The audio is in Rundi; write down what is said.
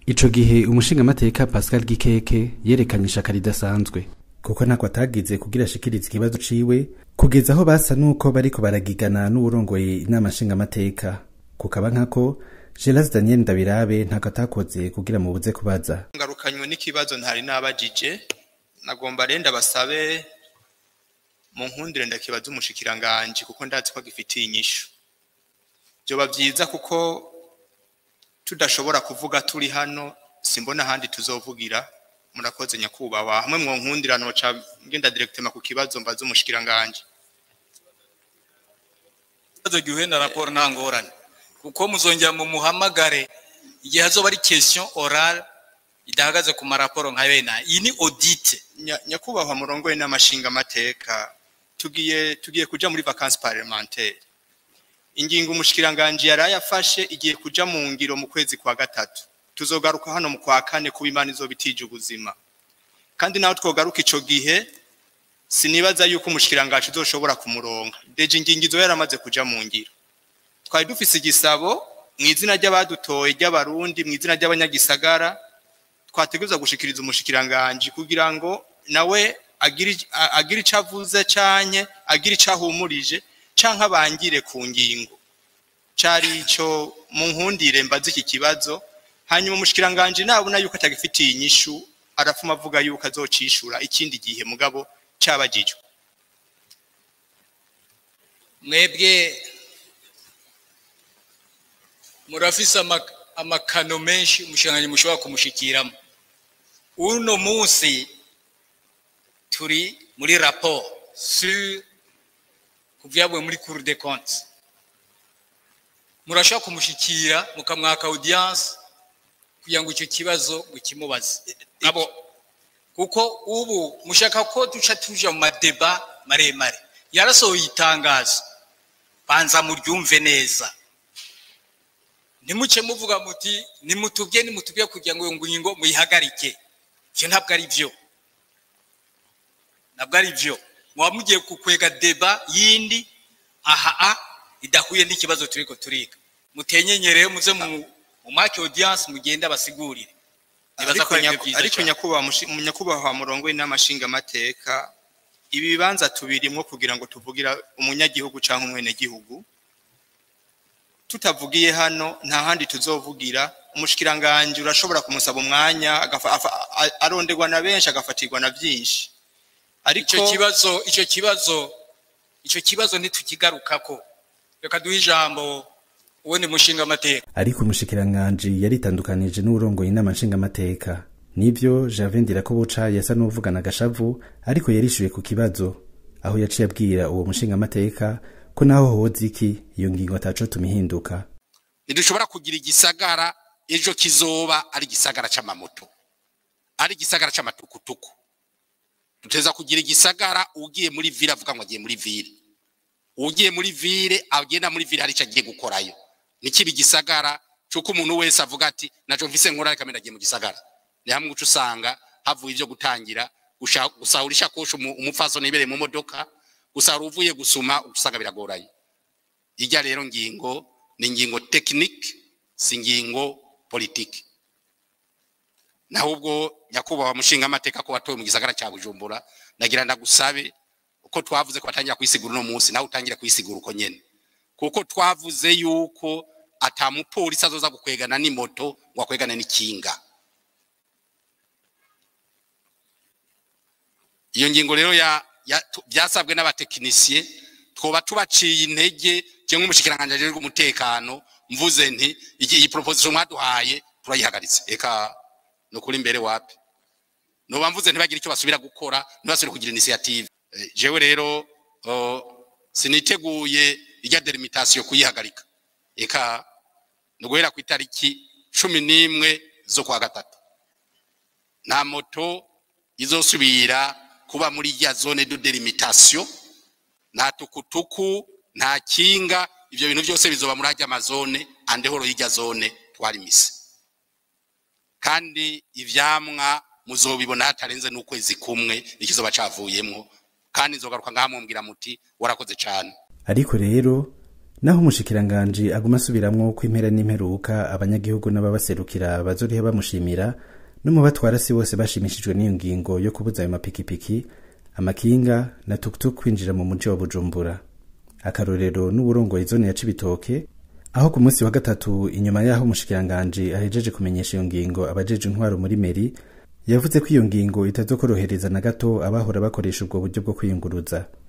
ico gihe umushingamateka pascal gikeke yerekanye ishaka ridasanzwe kuko ntako atagize kugira ashikirize ikibazo ciwe kugeza aho basa n'uko bariko baragigana n'uwurongoye inama nshingamateka kukaba nkako gelas daniel ndabirabe ntako atakoze kugira mubuze kubaza ngarukanywe n'ikibazo ntari nabajije nagomba renda basabe mu nkundire ndakibaza umushikiranganji kuko ndazi ko gifitiye inyishu byoba byiza kuko tudashobora kuvuga turi hano simbona ahandi tuzovugira murakoze nyakubahwa hamwe mu nkundira noca ngenda directement ku kibazo mbaza umushikiranganji ikibazo gihuye na raporo nta ngorane kuko muzongera mu muhamagare igihe hazoba ari question orale idahagaze ku maraporo nka bene iyi ni audite Nya- nyakubahwa murongoye n'amashinga amateka tugiye tugiye kuja muri vacances parlementaire ingingo umushikiranganji yari yafashe igiye kuja mu ngiro mu kwezi kwa gatatu tuzogaruka hano mu kwa kane kuba imana izoba itije ubuzima kandi naho twogaruka ico gihe sinibaza yuko umushikiranganji uzoshobora kumuronga deje ingingo izo yaramaze kuja mu ngiro twari dufise igisabo mu izina ry'abadutoye ry'abarundi mu izina ry'abanyagisagara twateguza gushikiriza umushikiranganji kugira ngo nawe agire a- agire ico avuze canke agire ico ahumurije canke abangire ku ngingo cari ico mu nkundire mbaza iki kibazo hanyuma umushikiranganji nabona yuko atagifitiye inyishu arafuma avuga yuko azocishura ikindi gihe mugabo cabajijwe mwebwe murafise ama- amakano menshi umushikiranganji mushobora kumushikiramo uno munsi turi muri rapport sur kuvyavuye muri cour des comptes murashobora kumushikira mukamwaka audience kugira ngo icyo kibazo mukimubaze abo kuko ubu mushaka ko duca tuja mu madeba maremare yarasohoye itangazo banza muryumve neza ntimuce muvuga muti nimutubye nimutubye kugira ngo iyo ngingo muyihagarike ivyo ntabwo ari vyo ntabwo ari vyo muba mugiye kukwega deba yindi aha a idahuye n'ikibazo turiko turiga mutenyenyereye muze mu mu make audience mugende abasigurire nibaza ko ariko aribyo nyaku- vyiza ariko cane. nyakubahwa mushi- mu nyakubahwa murongoye n'amashinga amateka ibi bibanza tubirimwo kugira ngo tuvugira umunyagihugu canke umwenegihugu tutavugiye hano nta handi tuzovugira umushikiranganji urashobora kumusaba umwanya agafa- afa- a- aronderwa na benshi agafatirwa na vyinshi ariko icyo kibazo icyo kibazo icyo kibazo ntitukigarukako reka duhe ijambo ubundi mushinga amateka ariko umushikiranganji yaritandukanije n'uwurongoye inama nshingamateka nivyo Javin Ndirakobuca yasa n'uvugana agashavu ariko yarishuye ku kibazo aho yaciye abwira uwo mushingamateka ko naho hoza iki iyo ngingo ataco tumihinduka ntidushobora kugira igisagara ejo kizoba ari igisagara c'amamoto ari igisagara c'amatukutuku duteza kugira igisagara ugiye muri vile avuga ngo agiye muri vile ugiye muri vile agenda muri vile hari ico agiye gukorayo nikiba igisagara cuko umuntu wese avuga ati naco mvise nkora reka menda agiye mu gisagara ni hamwe uca usanga havuye ivyo gutangira gusha- gusahura ishakoshi umu- umupfasoni yibereye mu modoka gusahura uvuye gusuma usanga biragoranye irya rero ngingo ni ingingo tekinike si ingingo politike naho ubwo nyakubahwa mushinga amateka ko watowe mu gisagara cya bujumbura nagira ndagusabe uko twavuze ko batangira kuyisigura uno munsi nawe utangire kuyisigura uko nyene kuko twavuze yuko ata mupolisi azoza gukwegana n'imoto ngo akwegane n'ikinga iyo ngingo rero ya, ya tu- byasabwe n'abatekinisiye twoba tubaciye intege cyangwa umushikiranganji ajejwe umutekano mvuze nti iki iyi proposition mwaduhaye turayihagaritse eka no kuri imbere wapi noba mvuze ntibagire icyo basubira gukora ntibasubire kugira initiative Eh, jewe rero oh, siniteguye ijya delimitation kuyihagarika eka no guhera ku itariki cumi n'imwe zo kwa gatatu nta moto izosubira kuba muri ya zone de delimitation nta tukutuku nta kinga ivyo bintu byose bizoba muri ajya amazone andehoro y'ijya zone twarimise kandi ivyamwa muzobibona hatarenze n'ukwezi kumwe ikizoba cavuyemwo kandi nzogaruka ngaha mumbwira muti warakoze cane ariko rero naho umushikiranganji aguma asubiramwo ko impera n'imperuka abanyagihugu n'ababaserukira bazoriha bamushimira no mu batwara si bose bashimishijwe n'iyo ngingo yo kubuza ayo mapikipiki amakinga na tukutuku kwinjira mu muji wa bujumbura akarorero n'uburongoye zone ya cibitoke aho ku munsi wa gatatu inyuma y'aho umushikiranganji ahejeje kumenyesha iyo ngingo abajeje intwaro muri meri yavuze ko iyo ngingo itazokorohereza na gato abahora bakoresha ubwo buryo bwo kwiyunguruza